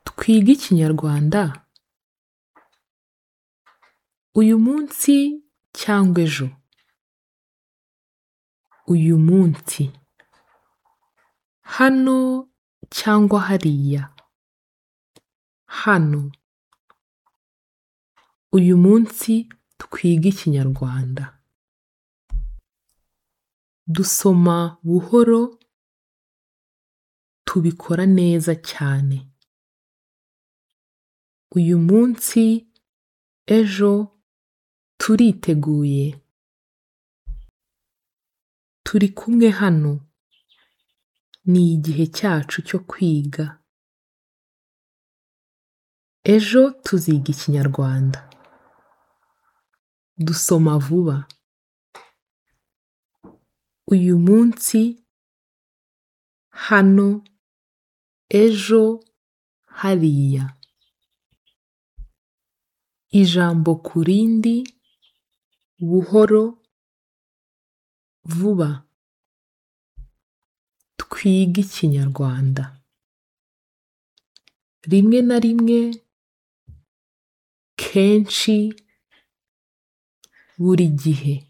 twige ikinyarwanda uyu munsi cyangwa ejo uyu munsi hano cyangwa hariya hano uyu munsi twige ikinyarwanda dusoma buhoro tubikora neza cyane uyu munsi ejo turiteguye turi kumwe hano ni igihe cyacu cyo kwiga ejo tuziga ikinyarwanda dusoma vuba uyu munsi hano ejo hariya ijambo ku rindi buhoro vuba twige ikinyarwanda rimwe na rimwe kenshi buri gihe